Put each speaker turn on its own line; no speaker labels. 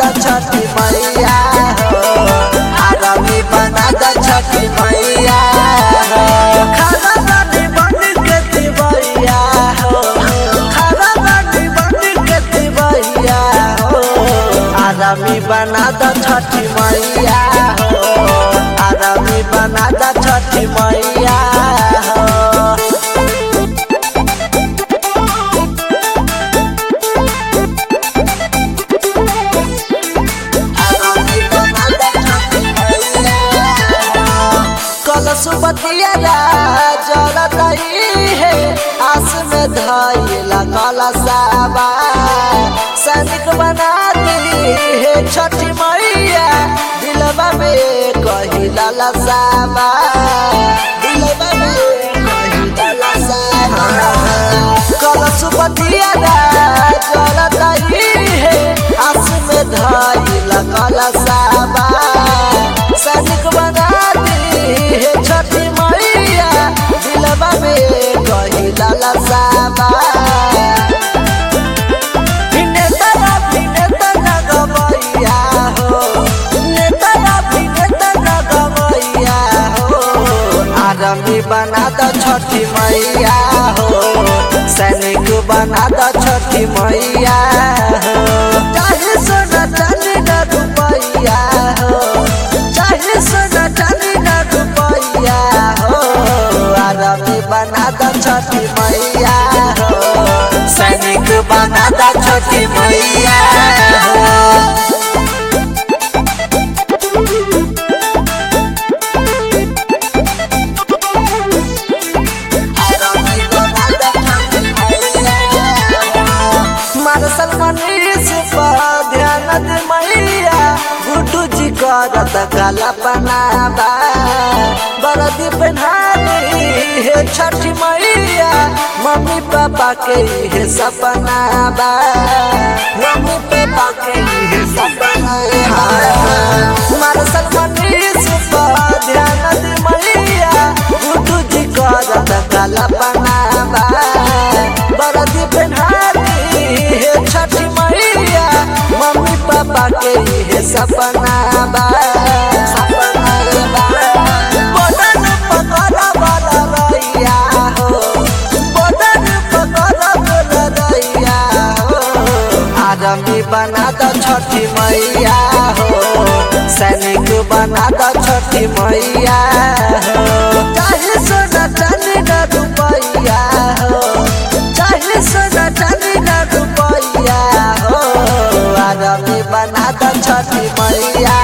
द छठी मैया हो आरामी बना द छठी मैया हो खाना बानी बन के दिवैया हो खाना बानी बन के दिवैया हो आरामी बना द छठी मैया हो आरामी बना द छठी मैया हो कलशुपतिया जलतई है आस में धैला कलशाबा सैनिक बना दी है छठी मैया दिलवा में कही ललसाबा दिलवा में कही ललसाबा कलशुपतिया जलतई है आस में धैला कलशाबा सैनिक बना दी हे छठी मैया दिलवा में कही ललसाबा नेतरा भी नेतरा गवैया हो नेतरा भी नेतरा गवैया हो आरमी बना द छठी मैया हो सैनिक बना द छठी मैया हो चाहे सोना चांदी न रुपैया हो चाहे सोना चांदी न रुपैया हो आरमी बना द छठी मैया हो सैनिक बना द छठी मैया हो मारसल मनीष पर ध्यान दे मैया गुड्डू जी करत काला बनाबा बरदी पहना दी हे छठी मैया मम्मी पापा के हे सपना बा मम्मी पापा के हे सपना मारसल मनीष पर ध्यान दे मैया गुड्डू जी करत काला बनाबा बरदी पहना दी हे छठी मैया मम्मी पापा के हे सपना बा बदन पकड़ा वाला रैया हो बदन पकड़ा वाला रैया हो आदमी बना द छठी मैया हो सैनिक बना द छठी मैया हो चाहे सोना चांदी न रुपैया हो चाहे सोना चांदी न रुपैया हो आदमी बना द छठी मैया